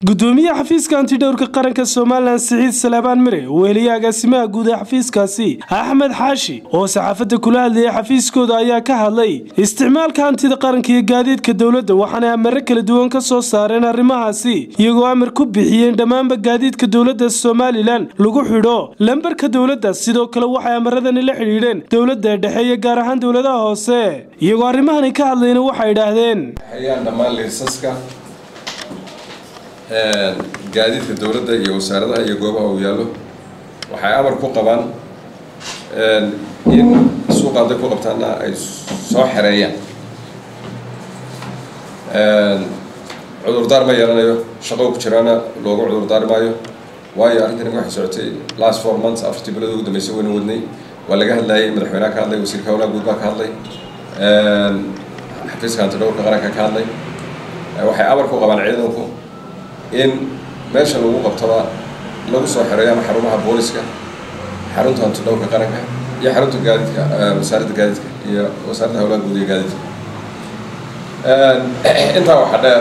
gudoomiyaha xafiiska antidhowrka qaranka somalilan siciid salaabaan mire weheliye agaasimaha guud ee xafiiskaasi axmed xaashi oo saxaafadda kula hadlayay xafiiskooda ayaa ka hadlay isticmaalka hantida qaranka iyo gaadiidka dowladda waxaanay amare kala duwan ka soo saareen arrimahaasi iyagoo amar ku bixiyeen dhammaanba gaadiidka dowladda somalilan lagu xidho lambarka dowladda sidoo kale waxay amaradani la xidhiidheen dowladda dhexe iyo gaar ahaan dowladaha hoose iyagoo arrimahani ka hadlayna waxay idhaahdeen gaadiidka dowladda iyo wasaaradaha iyo goobaha uu yaallo waxay amar ku qabaan in suuqa hadday ku qabtaana ay soo xereeyaan cudurdaar ma yeelanayo shaqo ku jiraana loogu cudurdaari maayo waayo arrintani waxay socotay last four months afartii bilood ugu dambeysay wayna wadnay waa laga hadlayay madaxweynaha ka hadlay wasiirka howlaha guud baa ka hadlay xafiiska antidhowrka qaranka ka hadlay waxay amar ku qabaan ciidanku in meesha lagu qabtaba lagu soo xereeyo ama xarumaha booliska xarunta antidhowrka qaranka iyo xarunta gaadiidka wasaaradda gaadiidka iyo wasaaradda howlaha guud iyo gaadiidka intaa waxaa dheer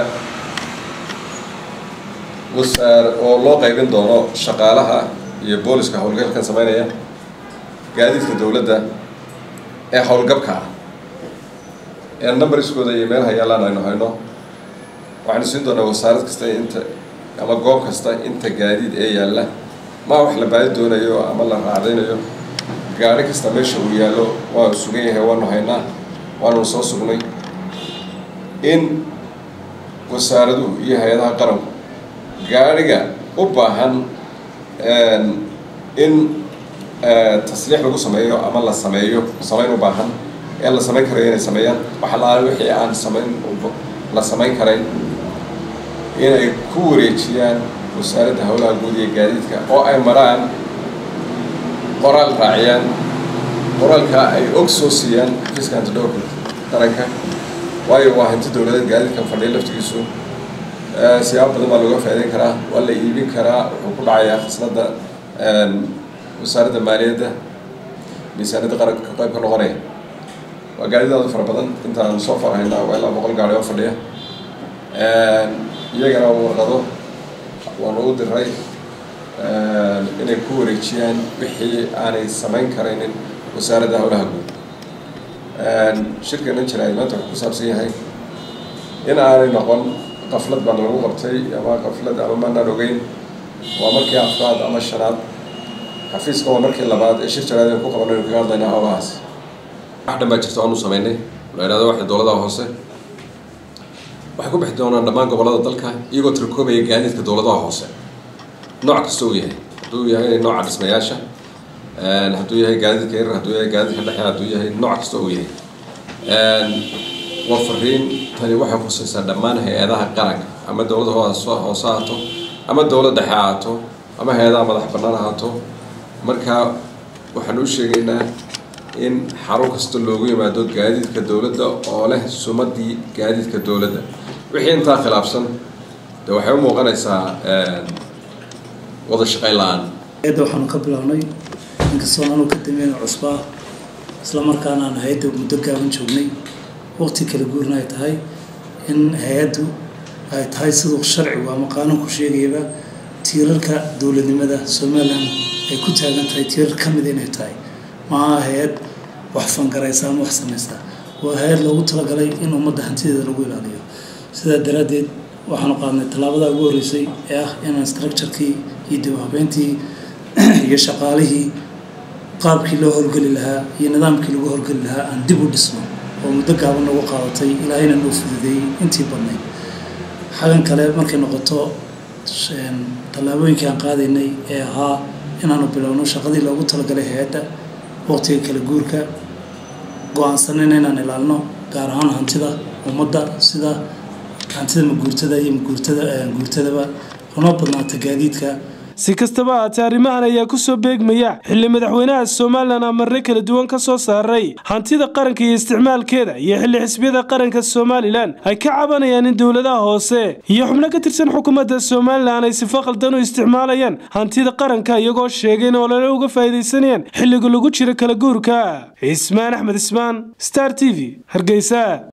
wasaar oo loo qaybin doono shaqaalaha iyo booliska howlgalkan sameynaya gaadiidka dowladda ee howlgabka ah ee numbariskooda iyo meelaha yaallaan aynu hayno waxaanu siin doonaa wasaarad kasta inta ama goob kasta inta gaadiid ee yaalla maa wax la baadi doonayo ama la raacdaynayo gaari kasta meesha uu yaallo waanu sugan yahay waanu haynaa waanunu soo sugnay in wasaaraduhu iyo hay-adaha qaranku gaadhiga u baahan in tasliix lagu sameeyo ama la sameeyo samayn u baahan ee la samayn karayo inay sameeyaan waxa laala wixii aan samayn la samayn karayn inay ku wareejiyaan wasaaradda howlaha guud iyo gaadiidka oo ay maraan qoraal raaciyaan qoraalka ay og soo siiyaan xafiiska antidhowrka qaranka waayo waa hanti dowladeed gaadiidkan fadhiya laftigiisu siyaabo badan baa looga faa'idayn karaa waa la iibin karaa wuxuu ku dhacayaa khasnadda wasaaradda maaliyadda miisaaniyadda qaranka ka qayb ka noqonaya waa gaadidaadu fara badan intaan soo farhaynaa waa ilaa boqol gaari oo fadhiya iyagana warqado waanu u diray inay ku wareejiyaan wixii aanay samayn karaynin wasaaradda howlaha guud shirkanan jira ay maanta wuxuu ku saabsan yahay in aanay noqon qaflad baan lagu qabtay ama qaflad ama maanaan ogeyn waa markii afraad ama shanaad xafiiska waa markii labaad ee shir jaraadeen ku qaban aynu kaga hadlaynaa howlahaas wax dhan baa jirta oanu samaynay la yidhahdo waxay dowladaha hoose waxay ku bixi doonaan dhammaan gobollada dalka iyagoo tirkoobaya gaadiidka dowladaha hoose nooc kasta uu yahay hadduu yahay nooca dhismayaasha hadduu yahay gaadiidka yarar hadduu yahay gaadiidka dhexe hadduu yahay nooc kasta uu yahay waa fariin tani waxay khusaysaa dhammaan hay-adaha qaranka ama dowladda hoose hoose ahaato ama dowlad dhexe ahaato ama hay-adaha madax bannaan ahaato marka waxaan u sheegaynaa in xarun kasta loogu yimaado gaadiidka dowladda oo leh sumadii gaadiidka dowladda wixii intaa khilaafsan de waxay u muuqanaysaa wada shaqayn la-aan hay-adda waxaanu ka bilownay inkastoo anu ka dameyna cusbaa isla markaana aan hay-adda muddo gaaban joognay waqti kala guurna ay tahay in hay-addu ay tahay siduu sharcigu ama qaanuunku sheegayaba tiirarka dowladnimada somalilan ay ku taagan tahay tiirar ka mida inay tahay maaha hay-ad wax fangaraysa ama wax samaysta waa hay-ad loogu talagalay in ummadda hantideeda lagu ilaaliyo sidaa daraaddeed waxaanu qaadnay tallaabada ugu horreysay ee ah inaan structurekii iyo dib habeyntii iyo shaqaalihii qaabkii loo howlgeli lahaa iyo nidaamkii lagu howlgeli lahaa aan dib u dhisno oo muddo gaaban nagu qaadatay ilaahayna noo fududeeyey intii badnayd xagan kale markay noqoto tallaabooyinkii aan qaadaynay ee ahaa inaanu bilowno shaqadii loogu talagalay hay-adda waqtiga kala guurka go-aansanayna inaan ilaalino gaar ahaan hantida ummadda sida hantida maguurtada iyo maguurtada guurtadaba una badnaata gaadiidka si kastaba haatee arrimahan ayaa ku soo beegmaya xilli madaxweynaha somalilan amarre kala duwan ka soo saaray hantida qaranka iyo isticmaalkeeda iyo xilli xisbiyada qaranka somalilan ay ka cabanayaan in dowladaha hoose iyo xubno ka tirsan xukuumadda somalilan ay sifo khaldan u isticmaalayaan hantida qaranka iyagoo sheegay in olole uga faa'iidaysanayaan xilliga lagu jiro kala guurka cismaan axmed ismaan star t v hargeysa